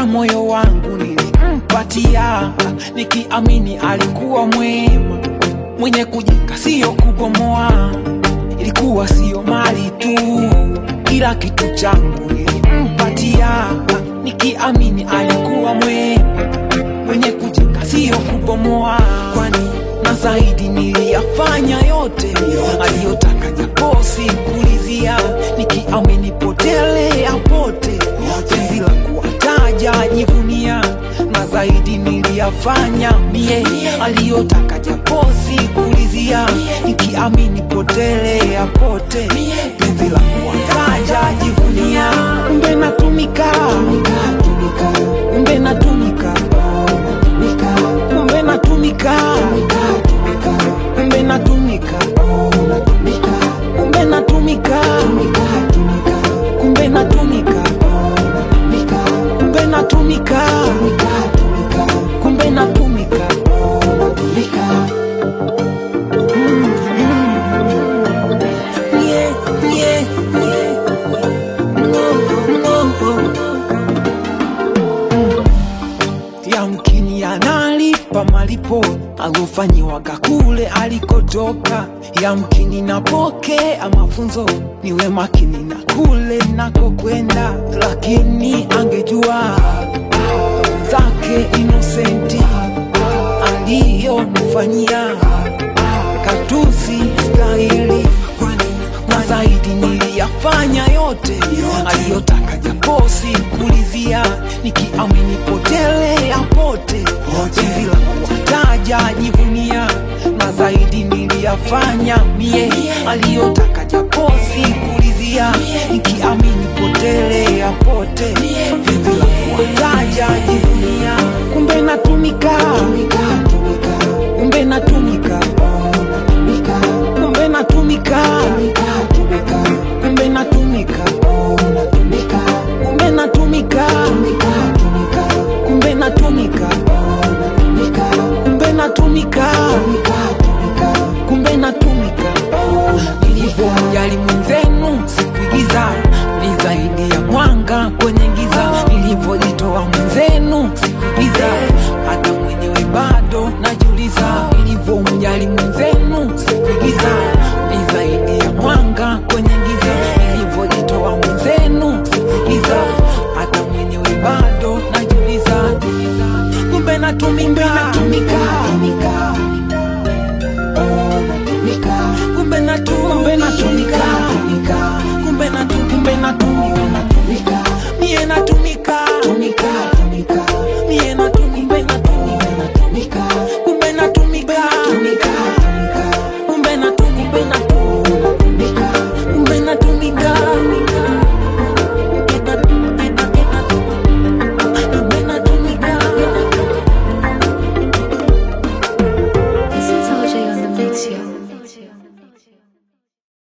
na moyo wangu nilimpatia, nikiamini alikuwa mwema, mwenye kujenga siyo kubomoa. Ilikuwa siyo mali tu, kila kitu changu nilimpatia, nikiamini alikuwa mwema, mwenye kujenga siyo kubomoa. Kwani na zaidi niliyafanya yote aliyotaka, japo sikulizia, nikiamini potele apote penzi la kuwataja jivunia, na zaidi niliyafanya mie aliyotaka, japo sikulizia, nikiamini potele apote penzi la kuwataja jivunia. Kumbe natumika, kumbe natumika, kumbe natumika, kumbe natumika, kumbe natumika, kumbe natumika, kumbe natumika, kumbe natumika. Yeah, yeah, yeah. No, no. Yamkini analipa malipo alofanyiwaga kule alikotoka. Yamkini napokea mafunzo niwe makini na kule nakokwenda, lakini angejua zake inosenti aliyonifanyia katusi stahili, kwani na zaidi niliyafanya yote aliyotaka, japo sikulizia, nikiamini potele apote penzi la kuwataja jivunia, na zaidi niliyafanya mie aliyotaka, japo sikulizia, nikiamini potele apote penzi la kuwataja jivunia, kumbe natumika, kumbe natumika, kumbe natumika, kumbe natumika, kumbe natumika, kumbe natumika, kumbe natumika, kumbe natumika. Nilivyomjali mwenzenu sikuigiza, ni zaidi ya mwanga kwenye giza. Nilivyojitoa mwenzenu sikuigiza, hata mwenyewe bado najiuliza. Nilivyomjali mwenzenu sikuigiza, ni zaidi ya mwanga kwenye giza. Nilivyojitoa mwenzenu sikuigiza, hata mwenyewe bado najiuliza. Kumbe natumika, natumika, kumbe natu, kumbe natumika, kumbe natu, kumbe natumika, mie natumika,